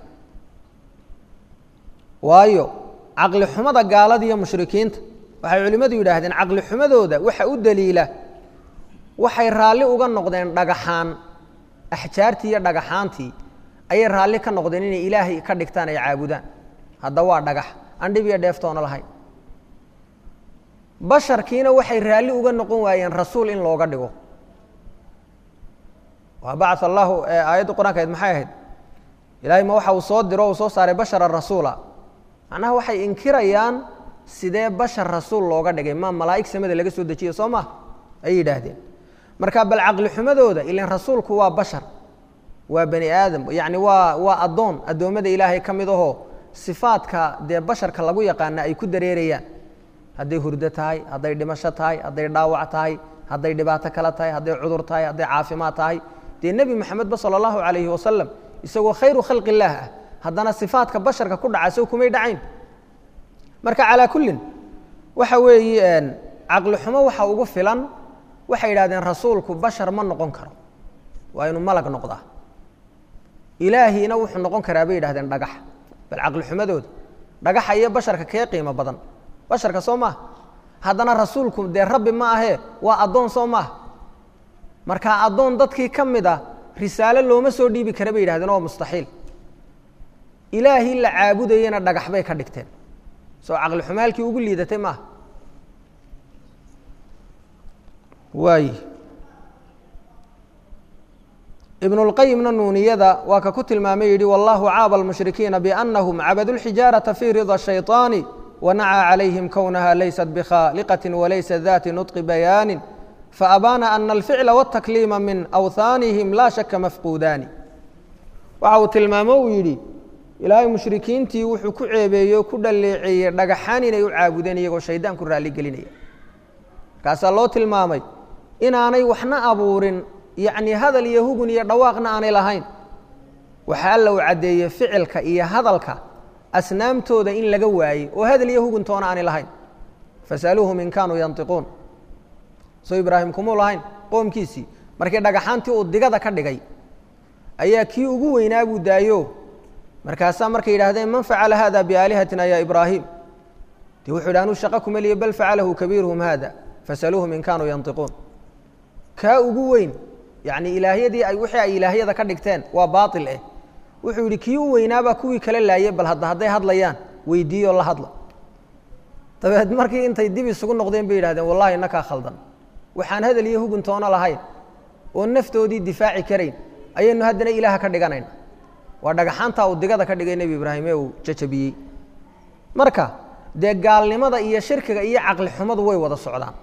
A: waayo caqli xumada gaalada iyo mushrikiinta waxay culimmadu yidhaahdeen caqli xumadooda waxa u daliila waxay raalli uga noqdeen dhagaxaan axjaartii iyo dhagaxaantii ayay raalli ka noqdeen inay ilaahay ka dhigtaan ay caabudaan hadda waa dhagax aan dhib iyo dheeftoona lahayn basharkiina waxay raalli uga noqon waayeen rasuul in looga dhigo waa bacaa allahu aayadda qur-aanka ayd maxay ahayd ilaahay ma waxa uu soo diro uu soo saaray bashara rasuula macnaha waxay inkirayaan sidee bashar rasuul looga dhigay ma malaa'ig samada laga soo dejiye soo maha ayay yidhaahdeen marka bal caqli xumadooda ilan rasuulku waa bashar waa bani aadam yacni waa waa addoon addoommada ilaahay ka mid ahoo sifaadka dee basharka lagu yaqaana ay ku dareerayaan hadday hurdo tahay hadday dhimasho tahay hadday dhaawac tahay hadday dhibaato kale tahay hadday cudur tahay hadday caafimaad tahay dee nebi moxamedba sala allahu calayhi wasalam isagoo khayru khalqi illaah ah haddana sifaadka basharka ku dhaca sow kumay dhacayn marka calaa kullin waxa weeye caqli xumo waxa ugu filan waxay yidhahdeen rasuulku bashar ma noqon karo waa inuu malag noqdaa ilaahiina wuxuu noqon karaa bay yidhahdeen dhagax bal caqli xumadooda dhagaxa iyo basharka kee qiimo badan basharka soo maaha haddana rasuulku dee rabbi ma ahee waa addoon soo maaha marka addoon dadkii ka mid ah risaalo looma soo dhiibi kara bay yidhahdeen oo mustaxiil ilaahii la caabudayena dhagax bay ka dhigteen soo caqli xumaalkii ugu liidatay maaha waay ibnulqayimna nuuniyada waa ka ku tilmaamay yidhi wallahu caaba almushrikiina biannahum cabadu lxijaarata fii rida shayطaani wanacaa calayhim kownaha laysat bikhaaliqati walaysa dati nutqi bayaanin faabaana ana alficla wاtakliima min awhaanihim laa shaka mafquudaani waxa uu tilmaamo uu yidhi ilaahay mushrikiintii wuxuu ku ceebeeyey o ku dhaleeceeyey dhagaxaan inay u caabudeen iyagoo shaydaan ku raalligelinaya markaasaa loo tilmaamay inaanay waxna abuurin yacni hadal iyo hugun iyo dhawaaqna aanay lahayn waxaa alla uu caddeeyey ficilka iyo hadalka asnaamtooda in laga waayey oo hadal iyo huguntoona aanay lahayn fasaluuhum in kaanuu yantiquun soo ibraahim kumuu lahayn qoomkiisii markii dhagaxaantii uu digada ka dhigay ayaa kii ugu weynaa buu daayo markaasaa markay yidhahdeen man facala hada biaalihatina ya ibraahim dee wuxuu yidhi anuu shaqa kuma liye bal facalahu kabiiruhum hada fasaluuhum in kaanuu yantiquun kaa ugu weyn yacni ilaahyadii ay wixii ay ilaahyada ka dhigteen waa baatil eh wuxuu yidhi kii u weynaabaa kuwii kala laayay bal hadda hadday hadlayaan weydiiyoo la hadla dabeed markii intay dib isugu noqdeen bay yidhahdeen wallahi inakaa khaldan waxaan hadal iyo huguntoona lahayn oo naftoodii difaaci karayn ayaynu haddana ilaaha ka dhiganayna waa dhagaxaantaa uu digada ka dhigay nebi ibraahim ee uu jajabiyey marka dee gaalnimada iyo shirkiga iyo caqli xumadu way wada socdaan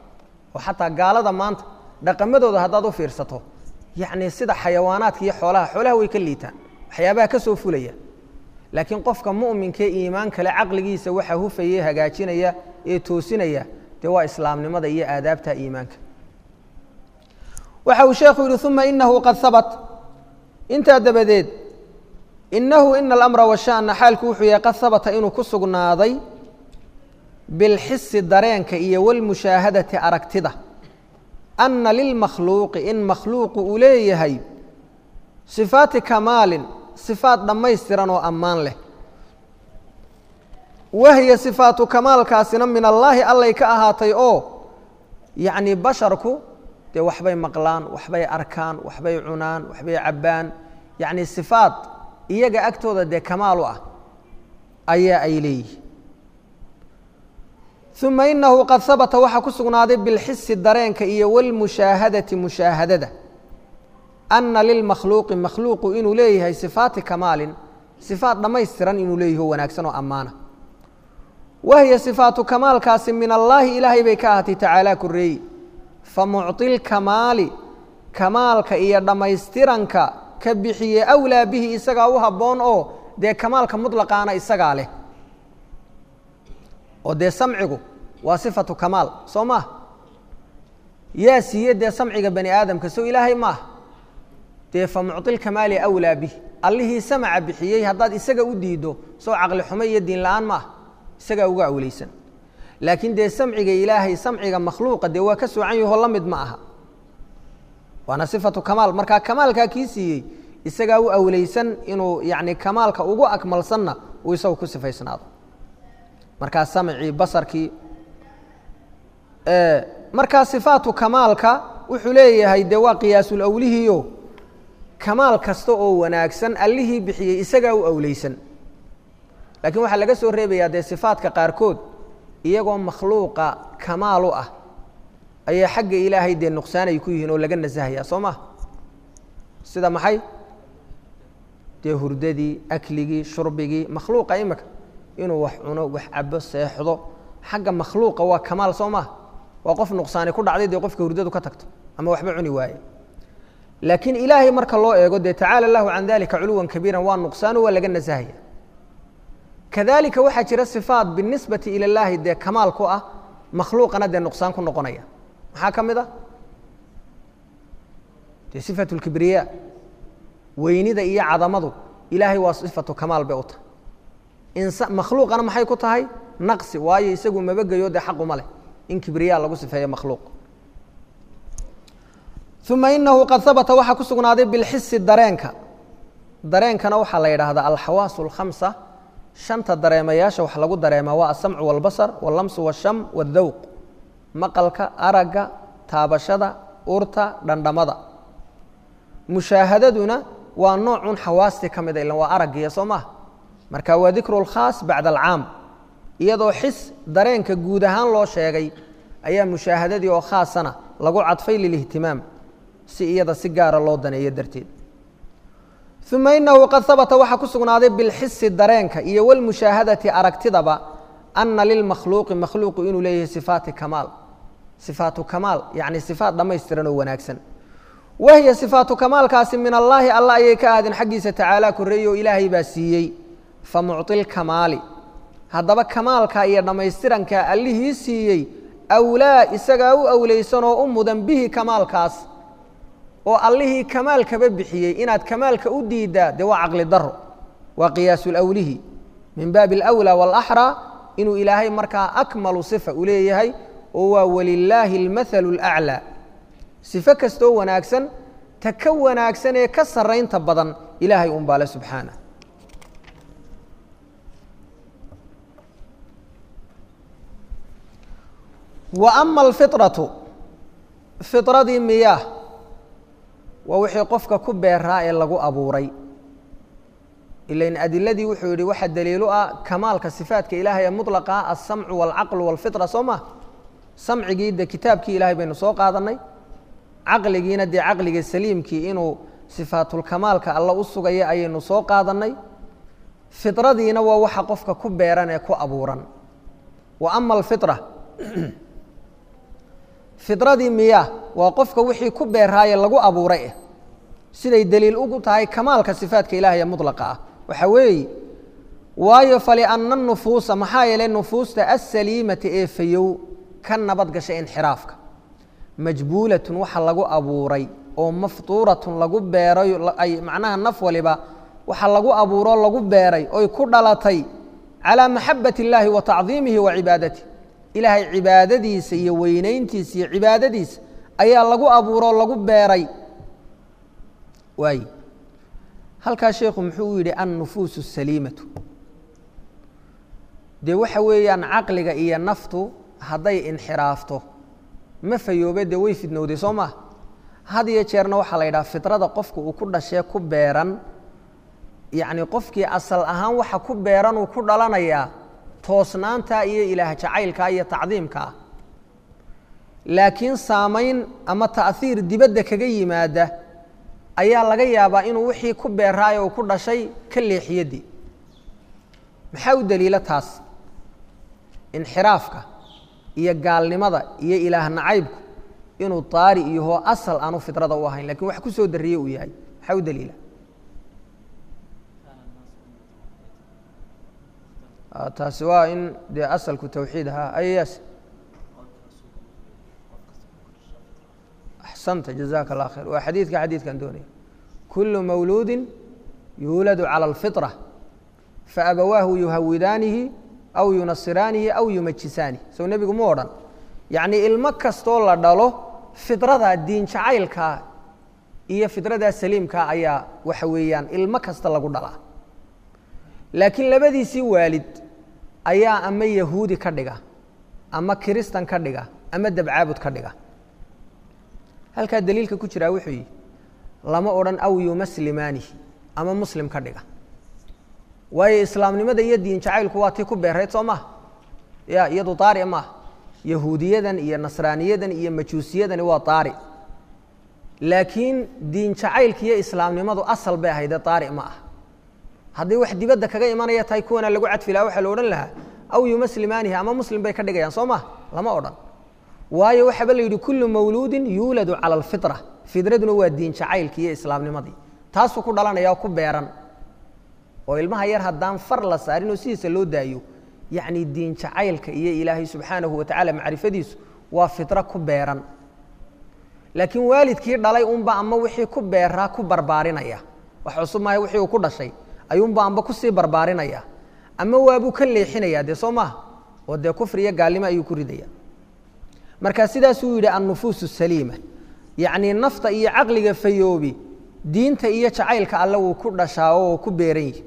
A: oo xataa gaalada maanta dhaqamadooda haddaad u fiirsato yacni sida xayawaanaadka iyo xoolaha xoolaha way ka liitaan waxyaabaha ka soo fulaya laakiin qofka mu'minkae iimaan kale caqligiisa waxa hufaya hagaajinaya ee toosinaya dee waa islaamnimada iyo aadaabta iimaanka waxa uu sheekhu yihi uma inahu qad habat intaa dabadeed inahu ina alamra washana xaalku wuxuu yahay qad habata inuu ku sugnaaday bilxisi dareenka iyo walmushaahadati aragtida ana lilmakhluuqi in makhluuqu uu leeyahay sifaati kamaalin sifaat dhammaystiran oo ammaan leh wahiya sifaatu kamaalkaasina min allaahi allay ka ahaatay oo yacni basharku dee waxbay maqlaan waxbay arkaan waxbay cunaan waxbay cabbaan yacni sifaat iyaga agtooda dee kamaal u ah ayaa ay leeyihin uma inahu qad habata waxaa ku sugnaaday bilxisi dareenka iyo walmushaahadati mushaahadada ana lilmakhluuqi makhluuqu inuu leeyahay sifaati kamaalin sifaat dhammaystiran inuu leeyahi o wanaagsan oo ammaana wahiya sifaatu kamaalkaasi min allaahi ilaahay bay ka ahaatay tacaalaa koreeyi famucطi lkamaali kamaalka iyo dhammaystiranka ka bixiye awlaa bihi isagaa u habboon oo dee kamaalka muطlaqaana isagaa leh oo dee samcigu waa sifatu kamaal soo maah yaa siiye dee samciga bani aadamka sow ilaahay maaha dee fa mucطi lkamaali awlaa bih allihii samaca bixiyey haddaad isaga u diiddo sow caqli xumo iyo diin la-aan maaha isagaa uga awleysan laakiin dee samciga ilaahay samciga makhluuqa dee waa ka soocan yaho la mid ma aha waana sifatu kamaal markaa kamaalkaa kii siiyey isagaa u awleysan inuu yacni kamaalka ugu akmalsanna uu isagu ku sifaysnaado markaa samcii basarkii markaa sifaatu kamaalka wuxuu leeyahay dee waa qiyaasul awlihiio kamaal kasta oo wanaagsan allihii bixiyey isagaa u awleysan laakiin waxaa laga soo reebayaa dee sifaadka qaarkood iyagoo makhluuqa kamaal u ah ayaa xagga ilaahay dee nuqsaan ay ku yihiin oo laga nasahaya soo maha sida maxay dee hurdadii akligii shurbigii makhluuqa imika inuu wax cuno wax cabo seexdo xagga makhluuqa waa kamaal soo maha waa qof nuqsaani ku dhacday dee qofka hurdadu ka tagto ama waxba cuni waaye laakiin ilaahay marka loo eego dee tacaala allahu can dalika culuwan kabiiran waa nuqsaano waa laga nasahaya kadalika waxaa jira sifaat binisbati ila llaahi dee kamaal ku ah makhluuqana dee nuqsaan ku noqonaya maxaa ka mid a dee sifatu lkibriya weynida iyo cadamadu ilaahay waa sifatu kamaal bay u tahay insa makhluuqana maxay ku tahay naqsi waayo isagu mabageyo dee xaquma leh in kibriya lagu sifeeyo makhluuq uma inahu qad habata waxaa ku sugnaaday bilxisi dareenka dareenkana waxaa la yidhaahdaa alxawaasu alkhamsa shanta dareemayaasha wax lagu dareemaa waa asamcu walbasar wallamsu washam waddawq maqalka aragga taabashada urta dhandhamada mushaahadaduna waa noocun xawaastii ka mida ilan waa araggiya soo maha marka waa dikru lkhaas bacda alcaam iyadoo xis dareenka guud ahaan loo sheegay ayaa mushaahadadii oo khaasana lagu cadfay lilihtimaam si iyada si gaara loo daneeyo darteed uma inahu qad habata waxaa ku sugnaaday bilxisi dareenka iyo walmushaahadati aragtidaba ana lilmakhluuqi makhluuqu inuu leeyahay sifaati kamaal sifaatu kamaal yacni sifaat dhammaystiran oo wanaagsan wahiya sifaatu kamaalkaasi min allaahi alla ayay ka ahdeen xaggiisa tacaala koreeye oo ilaahay baa siiyey fa mucطi lkamaali haddaba kamaalka iyo dhammaystiranka allihii siiyey awlaa isagaa u awleysan oo u mudan bihi kamaalkaas oo allihii kamaalkaba bixiyey inaad kamaalka u diiddaa dee waa caqli daro waa qiyaasulawlihi min baabi alawlaa waalaxraa inuu ilaahay markaa akmalu sifa u leeyahay oo waa walilaahi almathalu alaclaa sifo kastoo wanaagsan ta ka wanaagsan ee ka sarraynta badan ilaahay un baale subxaanah wa ama alfiطratu fiطradii miyaah waa wixii qofka ku beeraa ee lagu abuuray ilain adiladii wuxuu yihi waxaa daliilu ah kamaalka sifaatka ilaahay ee muطlaqa alsamcu wاlcaqlu wاlfitra soo ma samcigii de kitaabkii ilahay baynu soo qaadanay caqligiina dee caqliga saliimkii inuu sifaatulkamaalka alla u sugaya ayaynu soo qaadanay fiطradiina waa waxa qofka ku beeran ee ku abuuran wa ama alfiطra fidradii miya waa qofka wixii ku beeraaye lagu abuuray eh siday daliil ugu tahay kamaalka sifaadka ilaahaya mudlaqa ah waxa weeye waayo falianna nufuusa maxaa yeelay nufuusta asaliimata ee fayow ka nabad gashay inxiraafka majbuulatun waxa lagu abuuray oo maftuuratun lagu beeray ay macnaha naf waliba waxa lagu abuuroo lagu beeray oy ku dhalatay calaa maxabat illaahi wa tacdiimihi wa cibaadatihi ilaahay cibaadadiisa iyo weynayntiisa iyo cibaadadiisa ayaa lagu abuuroo lagu beeray waay halkaa sheekhu muxuu u yidhi annufuusu saliimatu dee waxa weeyaan caqliga iyo naftu hadday inxiraafto ma fayoobe dee way fidnowday soo maa had iyo jeerna waxaa la yidhaha fidrada qofka uu ku dhashee ku beeran yacni qofkii asal ahaan waxa ku beeran uu ku dhalanayaa toosnaanta iyo ilaah jacaylkaa iyo tacdiimkaa laakiin saamayn ama ta'hiir dibadda kaga yimaada ayaa laga yaabaa inuu wixii ku beeraayo uu ku dhashay ka leexiyadii maxaa u daliila taas inxiraafka iyo gaalnimada iyo ilaah nacaybku inuu daari iyohoo asal aanu fidrada u ahayn lakin wax ku soo dariye uu yahay maxaa u daliila taasi waa in dee asalku tawxiid ahaa ayas axsanta jazaka allah khayr waa xadiidka xadiidkan doonaya kulu mawluudi yuuladu calى اlfiطrة faabawaahu yuhawidaanihi aw yunasiraanihi aw yumajisaanihi sow nebigu mu odhan yacni ilmo kastoo la dhalo fidrada diin jacaylkaa iyo fidradaa saliimkaa ayaa waxa weeyaan ilmo kasta lagu dhalaa laakiin labadiisii waalid ayaa ama yahuudi ka dhiga ama kiristan ka dhiga ama dabcaabud ka dhiga halkaa daliilka ku jiraa wuxuu yihi lama odhan aw yumaslimaanihi ama muslim ka dhiga waayo islaamnimada iyo diin jacaylku waa tii ku beerayd soo maha ya iyadu daari maaha yahuudiyadan iyo nasraaniyadan iyo majuusiyadani waa daari laakiin diin jacaylka iyo islaamnimadu asal bay ahaydee daari ma ah haddii wax dibadda kaga imanaya tahay kuwana lagu cadfi laha waxaa la odhan lahaa aw yumaslimaanihi ama muslim bay ka dhigayaan soo maha lama odhan waayo waxaaba la yidhi kullu mawluudin yuuladu cala alfitra fidraduna waa diin jacaylki iyo islaamnimadii taasuu ku dhalanaya oo ku beeran oo ilmaha yar haddaan far la saarin oo sidiisa loo daayo yacni diin jacaylka iyo ilaahay subxaanahu wa tacaala macrifadiisu waa fidro ku beeran laakiin waalidkii dhalay unba ama wixii ku beeraa ku barbaarinaya wax cusub maaha wixii uu ku dhashay ayuunba amba kusii barbaarinaya ama waabuu ka leexinaya dee soo maaha oo dee kufri iyo gaalnimo ayuu ku ridaya marka sidaasuu yidhi annufuus saliima yacnii nafta iyo caqliga fayoobi diinta iyo jacaylka alle wuu ku dhashaa oo ku beeran yihi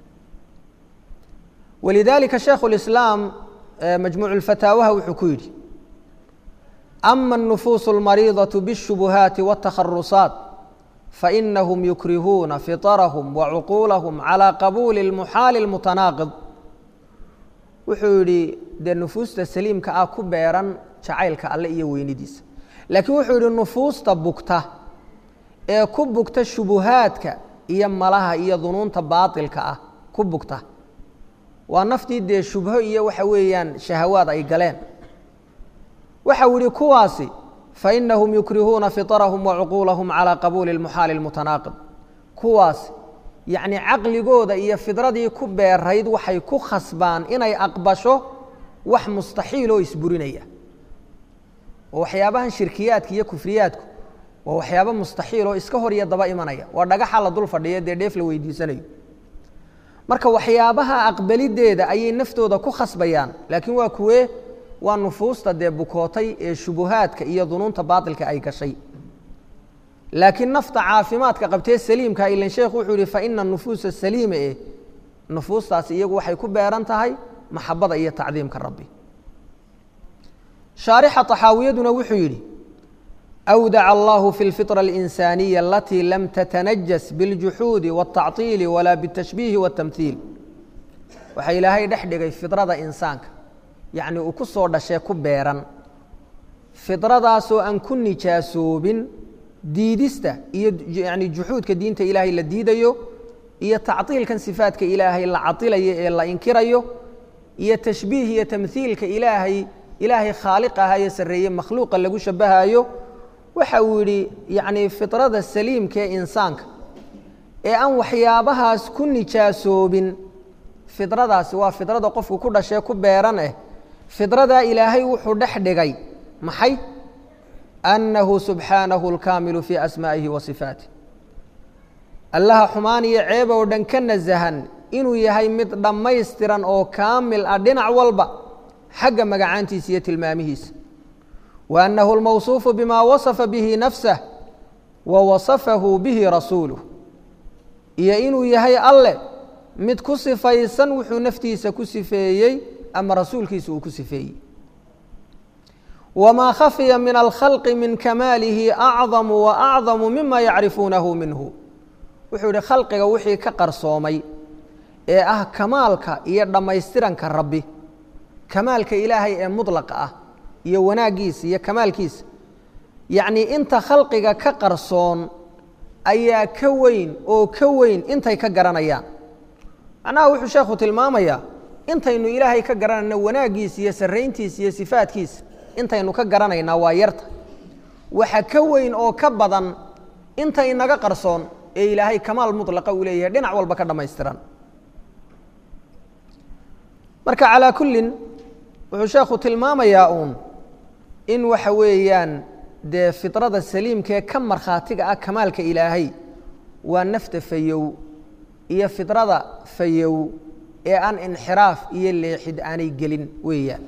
A: walidaalika shaikhu lislaam majmuucu lfataawaha wuxuu ku yidhi ama الnufuus اlmariidaة bالshubuhaati wالtakharusaat fainahum yukrihuuna fiطrahum wacuquulahum calى qabuuli اlmuxaali اlmutanaaqid wuxuu yidhi dee nufuusta saliimka ah ku beeran jacaylka alle iyo weynidiisa laakiin wuxuu yidhi nufuusta bugta ee ku bugta shubuhaadka iyo malaha iyo dunuunta baatilka ah ku bugta waa naftii dee shubho iyo waxa weeyaan shahawaad ay galeen waxa uu yihi kuwaasi fainahum yukrihuuna fiطrahum wacuquulahum calى qabuuli اlmuxaali اlmutanaaqid kuwaasi yacni caqligooda iyo fidradii ku beerayd waxay ku khasbaan inay aqbasho wax mustaxiil oo isburinaya oo waxyaabahan shirkiyaadka iyo kufriyaadku waa waxyaaba mustaxiil oo iska hor iyo daba imanaya waa dhagaxa la dul fadhiya dee dheef la weydiisanayo marka waxyaabaha aqbalideeda ayay naftooda ku khasbayaan laakiin waa kuwee waa nufuusta dee bukootay ee shubuhaadka iyo dunuunta baatilka ay gashay laakiin nafta caafimaadka qabtee saliimka ilan sheekhu wuxuu yihi faina nufuusa saliima eh nufuustaasi iyagu waxay ku beeran tahay maxabada iyo tacdiimka rabbi shaarixa طaxaawiyaduna wuxuu yidhi أwdac allahu fi اlfiطرة الإnsaaniية alatii lam tatanajas bاljuxuudi والتacطiili walaa bالtashbiihi والtamhiil waxaa ilaahay dhex dhigay fidrada insaanka yacni uu ku soo dhashee ku beeran fidradaasoo aan ku nijaasoobin diidista iyo yani juxuudka diinta ilaahay la diidayo iyo tacطiilkan sifaadka ilaahay la cailayo ee la inkirayo iyo tashbiih iyo tamhiilka ilaahay ilaahay khaaliq ahayo sarreeye makhluuqa lagu shabahayo waxa uu yidhi yacnii fidrada saliimka ee insaanka ee aan waxyaabahaas ku nijaasoobin fidradaasi waa fidrada qofku ku dhashee ku beeran eh fidradaa ilaahay wuxuu dhex dhigay maxay annahu subxaanahu alkaamilu fii asmaa'ihi wa sifaatih allaha xumaan iyo ceeb oo dhan ka nasahan inuu yahay mid dhammaystiran oo kaamil ah dhinac walba xagga magacaantiisa iyo tilmaamihiisa wa annahu almawsuufu bimaa wasafa bihi nafsah wa wasafahu bihi rasuuluh iyo inuu yahay alle mid ku sifaysan wuxuu naftiisa ku sifeeyey ama rasuulkiisa uu ku sifeeyey wamaa khafiya min alkhalqi min kamaalihi acdamu wa acdamu mima yacrifuunahu minhu wuxuu yihi khalqiga wixii ka qarsoomay ee ah kamaalka iyo dhammaystiranka rabbi kamaalka ilaahay ee mudlaqa ah iyo wanaaggiisa iyo kamaalkiisa yacnii inta khalqiga ka qarsoon ayaa ka weyn oo ka weyn intay ka garanayaan macnaha wuxuu sheekhu tilmaamayaa intaynu ilaahay ka garanayno wanaaggiisa iyo sarrayntiisa iyo sifaadkiisa intaynu ka garanaynaa waa yarta waxa ka weyn oo ka badan inta inaga qarsoon ee ilaahay kamaal mudlaqa uu leeyahay dhinac walba ka dhammaystiran marka calaa kullin wuxuu sheekhu tilmaamayaa uun in waxa weeyaan dee fidrada saliimkaee ka markhaatiga ah kamaalka ilaahay waa nafta fayow iyo fidrada fayow ee aan inxiraaf iyo leexid aanay gelin weeyaan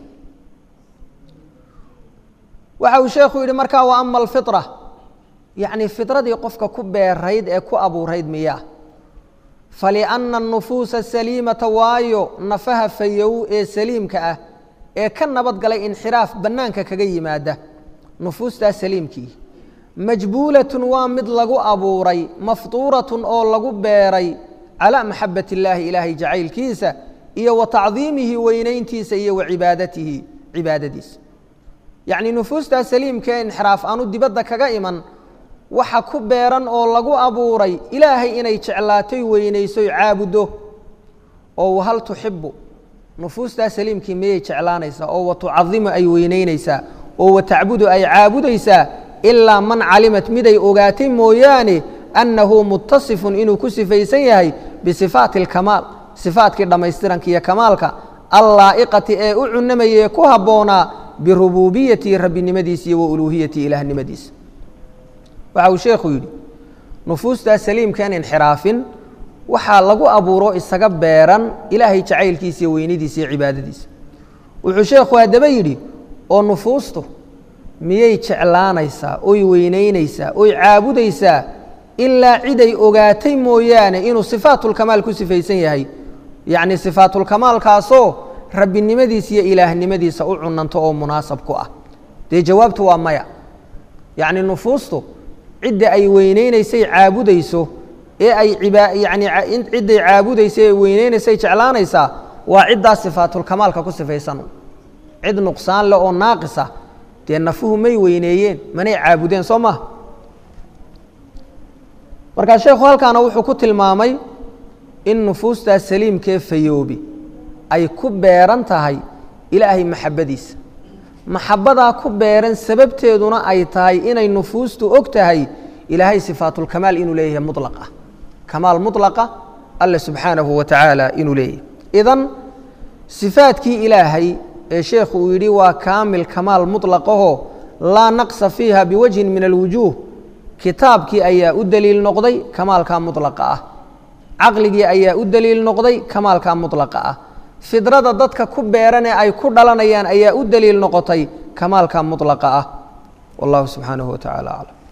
A: waxa uu sheekhu yidhi markaa wa ama alfitra yacni fidradii qofka ku beerayd ee ku abuurayd miyaa falianna anufuusa saliimata waayo nafaha fayow ee saliimka ah ee ka nabad galay inxiraaf bannaanka kaga yimaada nufuustaa saliimkii majbuulatun waa mid lagu abuuray maftuuratun oo lagu beeray calaa maxabat illaahi ilaahay jacaylkiisa iyo wa tacdiimihi weynayntiisa iyo wa cibaadatihi cibaadadiisa yacnii nufuustaa saliimka ee inxiraaf aanu dibadda kaga iman waxa ku beeran oo lagu abuuray ilaahay inay jeclaatoy weynaysoy caabuddo oo hal tuxibu nufuustaa saliimkii miyay jeclaanaysaa oo wa tucadimu ay weynaynaysaa oo wa tacbudu ay caabudaysaa ilaa man calimat miday ogaatay mooyaane annahu mutasifun inuu ku sifaysan yahay bisifaati alkamaal sifaatkii dhammaystiranka iyo kamaalka allaa'iqati ee u cunamayee ku habboonaa birubuubiyati rabbinimadiisa iyo wa uluuhiyati ilaahnimadiisa waxa uu sheekhu yidhi nufuustaa saliimkaan inxiraafin waxaa lagu abuuro isaga beeran ilaahay jacaylkiisa iyo weynidiisa iyo cibaadadiisa wuxuu sheekhu haddaba yidhi oo nufuustu miyay jeclaanaysaa oy weynaynaysaa oy caabudaysaa ilaa ciday ogaatay mooyaane inuu sifaatulkamaal ku sifaysan yahay yacni sifaatulkamaalkaasoo rabbinimadiisa iyo ilaahnimadiisa u cunanto oo munaasab ku ah dee jawaabtu waa maya yacni nufuustu cidda ay weyneynaysay caabudayso ee ay yani cidday caabudayso ee weyneynaysay jeclaanaysaa waa ciddaa sifaatulkamaalka ku sifaysan cid nuqsaan leh oo naaqisa dee nafuhu may weyneeyeen manay caabudeen soo maha markaa sheekhu halkaana wuxuu ku tilmaamay in nufuustaa saliimkee fayoobi ay ku beeran tahay ilaahay maxabbadiisa maxabbadaa ku beeran sababteeduna ay tahay inay nufuustu og tahay ilaahay sifaatulkamaal inuu leeyahay mulaqa kamaal mulaqa alle subxaanahu wa tacaala inuu leeyahay idan sifaadkii ilaahay ee sheekhu uu yidhi waa kaamil kamaal muطlaqaho laa naqsa fiiha biwajhin min alwujuuh kitaabkii ayaa u deliil noqday kamaalkaa muطlaqa ah caqligii ayaa u deliil noqday kamaalkaa muطlaqa ah fidrada dadka ku beeran ee ay ku dhalanayaan ayaa u deliil noqotay kamaalkaa muطlaqa ah wallahu subxaanahu wa tacala aclam